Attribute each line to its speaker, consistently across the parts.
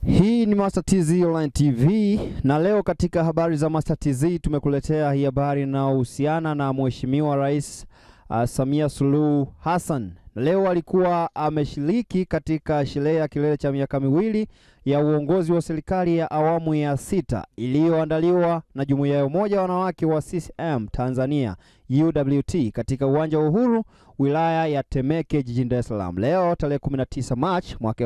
Speaker 1: Hii ni Master TZ Online TV na leo katika habari za Master TZ tumekuletea hii habari inayohusiana na Mheshimiwa Rais uh, Samia Suluhu Hassan. Leo alikuwa ameshiriki katika sherehe ya kilele cha miaka miwili ya uongozi wa serikali ya awamu ya sita iliyoandaliwa na Jumuiya ya Umoja wa Wanawake wa CCM Tanzania UWT katika uwanja wa Uhuru wilaya ya Temeke jijini Dar es Salaam leo tarehe 19 Machi mwaka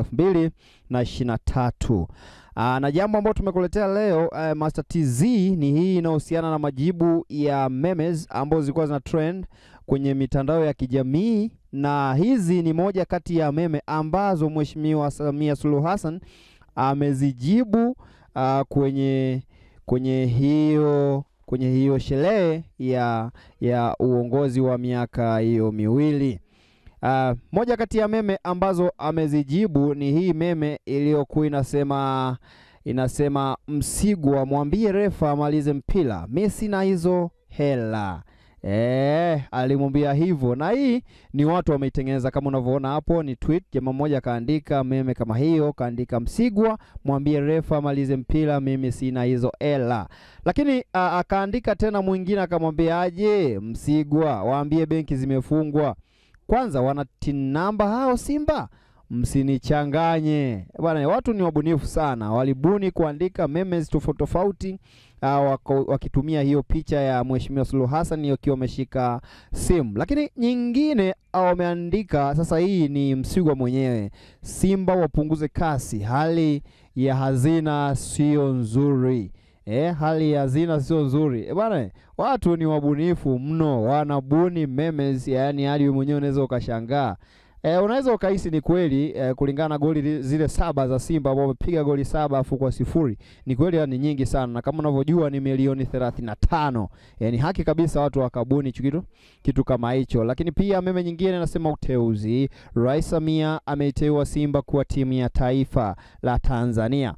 Speaker 1: 2023. Aa, na jambo ambalo tumekuletea leo uh, Master TZ ni hii inayohusiana na majibu ya memes ambazo zilikuwa zina trend kwenye mitandao ya kijamii, na hizi ni moja kati ya meme ambazo Mheshimiwa Samia Suluhu Hassan amezijibu uh, kwenye kwenye hiyo kwenye hiyo sherehe ya ya uongozi wa miaka hiyo miwili. Uh, moja kati ya meme ambazo amezijibu ni hii meme iliyokuwa inasema inasema Msigwa, mwambie refa amalize mpira, mimi sina hizo hela. Eh, alimwambia hivyo, na hii ni watu wameitengeneza kama unavyoona hapo, ni tweet. Jamaa mmoja kaandika meme kama hiyo, kaandika Msigwa, mwambie refa amalize mpira, mimi sina hizo hela. Lakini akaandika tena mwingine akamwambia aje, Msigwa, waambie benki zimefungwa kwanza, wana tin namba hao Simba msinichanganye bwana. Watu ni wabunifu sana, walibuni kuandika memes tofauti tofauti, uh, wakitumia hiyo picha ya Mheshimiwa Suluhu Hassan akiwa ameshika simu. Lakini nyingine wameandika sasa, hii ni Msigwa mwenyewe, Simba wapunguze kasi, hali ya hazina sio nzuri. Eh, hali ya hazina sio nzuri e, bwana. Watu ni wabunifu mno, wanabuni memes, yaani hadi wewe mwenyewe unaweza ukashangaa. E, unaweza ukahisi ni kweli e, kulingana na goli zile saba za Simba ambao wamepiga goli saba afu kwa sifuri. Ni kweli ni nyingi sana, na kama unavyojua ni milioni thelathini na tano. E, ni haki kabisa watu wakabuni kitu kitu kama hicho. Lakini pia meme nyingine nasema uteuzi, Rais Samia ameiteua Simba kuwa timu ya taifa la Tanzania.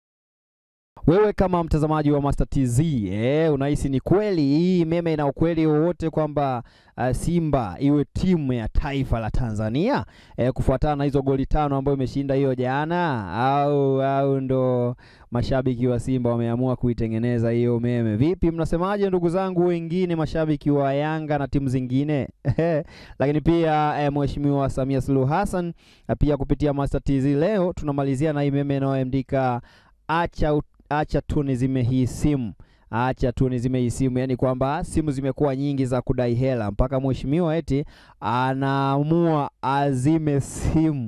Speaker 1: Wewe kama mtazamaji wa Master TZ eh, unahisi ni kweli hii meme ina ukweli wowote kwamba uh, Simba iwe timu ya taifa la Tanzania eh, kufuatana na hizo goli tano ambayo imeshinda hiyo jana, au au ndo mashabiki wa Simba wameamua kuitengeneza hiyo meme? Vipi, mnasemaje ndugu zangu wengine mashabiki wa Yanga na timu zingine? Lakini pia eh, Mheshimiwa Samia Suluhu Hassan pia kupitia Master TZ leo tunamalizia na hii meme inayoandika acha acha tu nizime hii simu, acha tu nizime hii simu. Yani kwamba simu zimekuwa nyingi za kudai hela mpaka mheshimiwa eti anaamua azime simu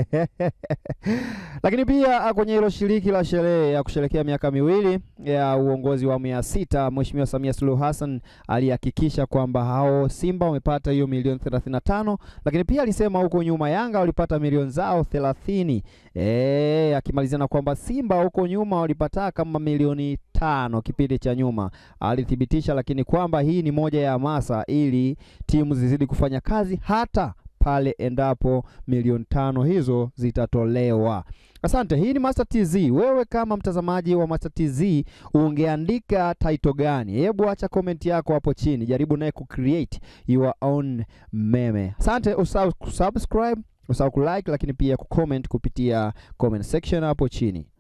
Speaker 1: lakini pia kwenye hilo shiriki la sherehe ya kusherekea miaka miwili ya uongozi wa awamu ya sita, Mheshimiwa Samia Suluhu Hassan alihakikisha kwamba hao Simba wamepata hiyo milioni 35, lakini pia alisema huko nyuma Yanga walipata milioni zao 30. Eh, akimalizia na kwamba Simba huko nyuma walipata kama milioni tano kipindi cha nyuma alithibitisha, lakini kwamba hii ni moja ya hamasa ili timu zizidi kufanya kazi hata pale endapo milioni tano hizo zitatolewa. Asante. Hii ni Master TZ. Wewe kama mtazamaji wa Master TZ ungeandika title gani? Hebu acha comment yako hapo chini, jaribu naye kucreate your own meme. Asante. Usahau kusubscribe, usahau kulike, lakini pia kucomment kupitia comment section hapo chini.